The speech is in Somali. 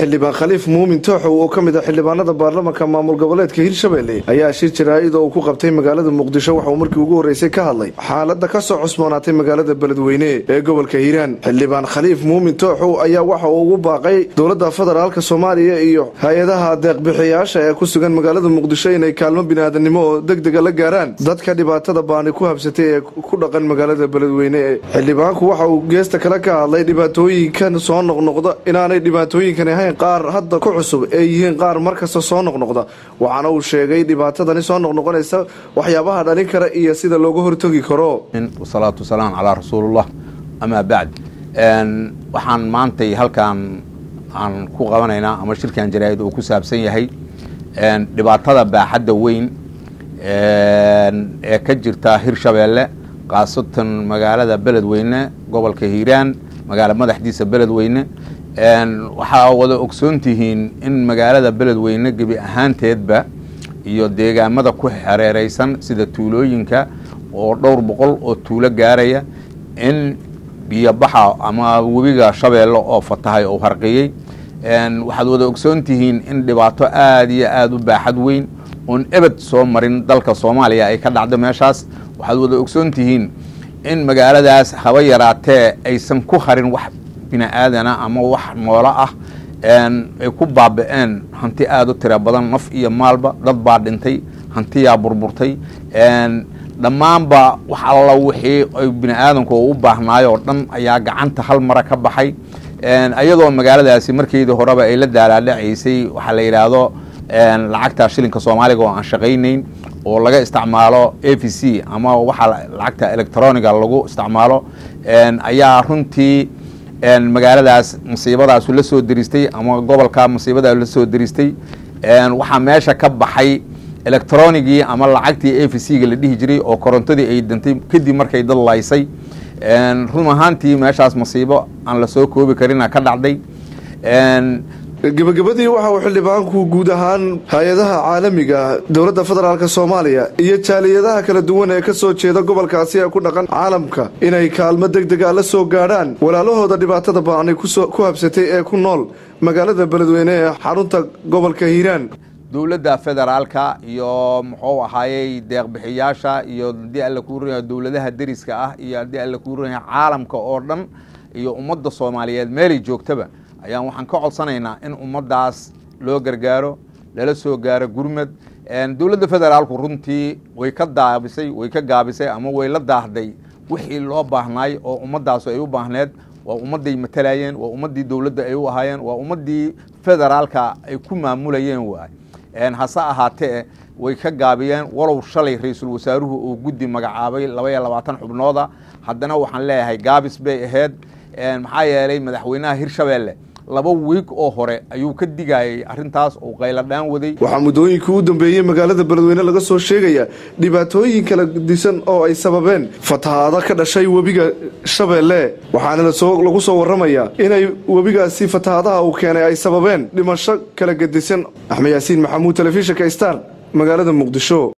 xildhibaan khaliif muumin tooxow oo ka mid ah xildhibaanada baarlamanka maamul goboleedka hirshabelle ayaa shir jaraa'id oo uu ku qabtay magaalada muqdisho waxauu markii ugu horreysay ka hadlay xaaladda ka soo cusboonaatay magaalada beledweyne ee gobolka hiiraan xildhibaan khaliif muumin tooxow ayaa waxa uu ugu baaqay dowladda federaalka soomaaliya iyo hay-adaha deeqbixiyaasha ee ku sugan magaalada muqdisho inay kaalmo biniaadanimo oo degdega la gaaraan dadka dhibaatada baani ku habsatay ee ku dhaqan magaalada beledweyne xildhibaanku waxa uu geesta kale ka hadlay dhibaatooyinkan soo noqnoqda inaanay dhibaatooyinkan ahayn qaar hadda ku cusub ee yihiin qaar markasta soo noqnoqda waxaana uu sheegay dhibaatadani soo noqnoqonaysa waxyaabaha dhalin kara iyo sida looga hortagi karo wasalaatu wasalaam calaa rasuulillah amaa bacd waxaan maantay halkaan aan ku qabanaynaa ama shirkan jaraa'id uu ku saabsan yahay dhibaatada baaxadda weyn ee ka jirta hirshabeelle khaasatan magaalada beledweyne gobolka hiiraan magaala madaxdiisa beledweyne waxaa wada ogsoon tihiin in magaalada beledweyne gebi ahaanteedba iyo deegaamada ku xereereysan sida tuulooyinka oo dhowr boqol oo tuulo gaaraya in biyobaxa ama webiga shabeelle oo fatahay oo harqiyey waxaad wada ogsoon tihiin in dhibaato aada iyo aada u baaxad weyn oon ebed soo marin dalka soomaaliya ay ka dhacdo meeshaas waxaad wada ogsoon tihiin in magaaladaas haba yaraatee aysan ku harin wax bini aadana ama wax noolo ah ay ku baaba-een hanti aada u tira badan naf iyo maalba dad baa dhintay hantiyaa burburtay dhammaanba wax alla wixii ay bini aadamku u baahnaayo oo dhan ayaa gacanta hal mara ka baxay iyadoo magaaladaasi markeydii horeba ay la daalaadhacaysay waxaa la yidhaahdo lacagta shilinka soomaaliga oo aan shaqaynayn oo laga isticmaalo a v c ama waxa lacagta electroniga lagu isticmaalo ayaa runtii magaaladaas masiibadaasu la soo deristay ama gobolka masiibada la soo deristay waxaa meesha ka baxay electronigii ama lacagtii a v c ga la dhihi jiray oo korontadii ay dantay kadib markay dad laysay run ahaantii meeshaas masiibo aan lasoo koobi karina ka dhacday gebagabadii waxa uu xildhibaanku guud ahaan hay-adaha caalamiga dowladda federaalk soomaaliya iyo jaaliyadaha kala duwan ee ka soo jeeda gobolkaasi ee ku dhaqan caalamka inay kaalmo deg dega la soo gaadhaan walaalahooda dhibaatada baanay ku habsatay ee ku nool magaalada beledweyne ee xarunta gobolka hiiraan dowladda federaalka iyo muxuu ahaayey deeqbixiyaasha iyo haddii alla kuu runyaha dowladaha deriska ah iyo haddii alla kuu runyaha caalamka oo dhan iyo ummadda soomaaliyeed meelay joogtaba ayaan waxaan ka codsanaynaa in ummaddaas loo gargaaro lala soo gaaro gurmad dowladda federaalku runtii way ka daabisay way ka gaabisay ama way la daahday wixii loo baahnaay oo ummaddaasu ay u baahneed waa ummadday matalayeen waa ummaddii dowladda ay u ahaayeen waa ummaddii federaalka ay ku maamulayeen waay hase ahaatee way ka gaabiyeen walow shalay ra-iisul wasaaruhu uu guddi magacaabay laba iyo labaatan xubnooda haddana waxaan leeyahay gaabis bay ahayd maxaa yeelay madaxweynaha hirshabeelle laba wiig oo hore ayuu ka digayay arrintaas uu qayladhaan waday waxaa muddooyinkii u dambeeyey magaalada beledweyne laga soo sheegaya dhibaatooyin kala disan oo ay sababeen fatahaado ka dhashay webiga shabeelle waxaana lagu soo warramayaa inay webigaasi fatahaadaha uu keenay ay sababeen dhimasho kala gedisan axmed yaasiin maxamuud telefishinka star magaalada muqdisho